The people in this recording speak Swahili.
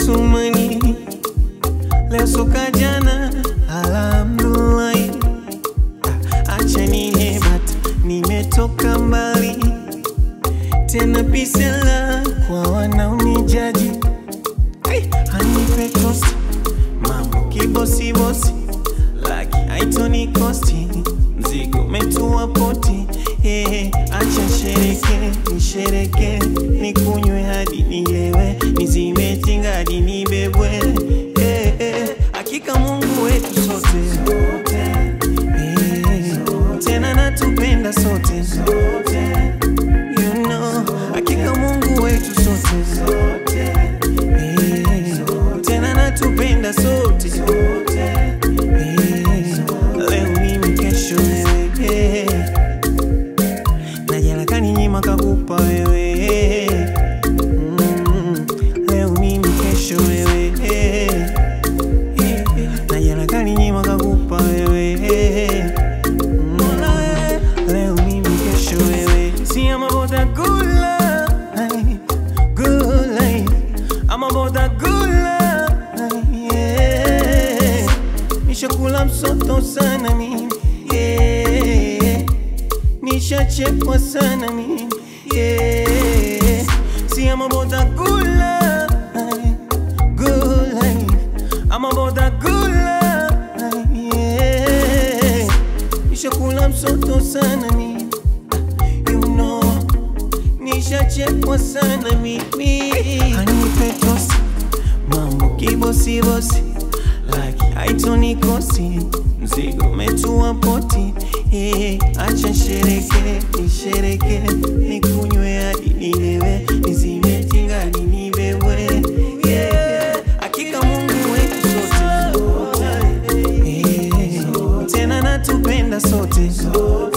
Sumani leo soka jana, alhamdulillah. Acha nihebata, nimetoka mbali tena, pisela kwa wanaonijaji Hey, anipe tosti mambo kibosibosi, laki haitoni kosti, mzigo umetua poti. Hey, acha shereke nishereke, nikunywe hadi nilewe, nizime tinga hadi nibebwe. Hey, hey, hakika Mungu wetu sote Hey, tena natupenda sote You know, hakika Mungu wetu sote Hey, tena natupenda sote Hey, leo mimi kesho wewe Hey, na jana kaninyima kakupa wewe Mm, leo mimi kesho wewe na jana kaninyima kakupa wewe Mm, leo mimi kesho wewe si I'm about that good life, good life. I'm about that good life, yeah. Nishakula msoto sana mimi yeah. Nishachekwa sana mimi yeah. See I'm about that good life, good life. I'm about that good life, yeah. Nishakula msoto sana mimi you know, nishachekwa sana mimi. Anipe tosi, mambo kibosibosi, laki haitonikosi, mzigo umetua poti. Eh, acha shereke, nishereke, nikunywe hadi nilewe, nizime tinga hadi nibebwe. Yeah, hakika Mungu wetu sote, Eh, tena natupenda sote